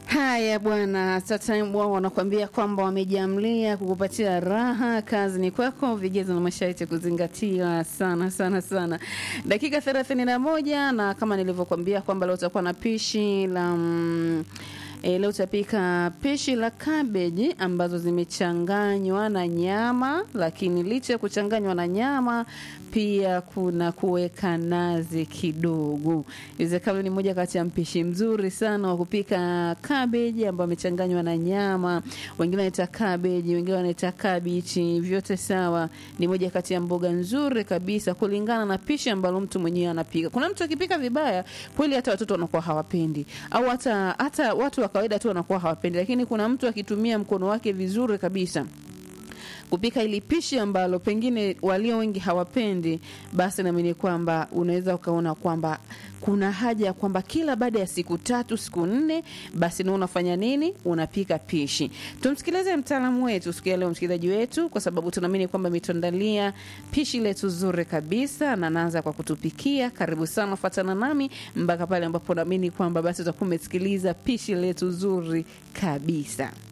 Haya bwana, sasa wao wanakuambia kwamba wamejamlia kukupatia raha. Kazi ni kwako, vigezo na masharti kuzingatia sana sana sana. Dakika thelathini na moja na kama nilivyokuambia kwamba leo utakuwa na pishi la mm, E, leo utapika pishi la kabeji ambazo zimechanganywa na nyama, lakini licha ya kuchanganywa na nyama pia kuna kuweka nazi kidogo. Iwezekano ni moja kati ya mpishi mzuri sana wa kupika kabeji ambayo amechanganywa na nyama. Wengine wanaita kabeji, wengine wanaita kabichi, vyote sawa. Ni moja kati ya mboga nzuri kabisa kulingana na pishi ambalo mtu mwenyewe anapika. Kuna mtu akipika vibaya kweli, hata watoto wanakuwa hawapendi, au hata hata watu wa kawaida tu wanakuwa hawapendi, lakini kuna mtu akitumia mkono wake vizuri kabisa kupika ili pishi ambalo pengine walio wengi hawapendi, basi naamini kwamba unaweza ukaona kwamba kuna haja ya kwamba kila baada ya siku tatu siku nne, basi na unafanya nini? Unapika pishi. Tumsikilize mtaalamu wetu siku ya leo, msikilizaji wetu, kwa sababu tunaamini kwamba ametuandalia pishi letu zuri kabisa, na naanza kwa kutupikia. Karibu sana, fuatana nami mpaka pale ambapo naamini kwamba basi utakuwa umesikiliza pishi letu zuri kabisa.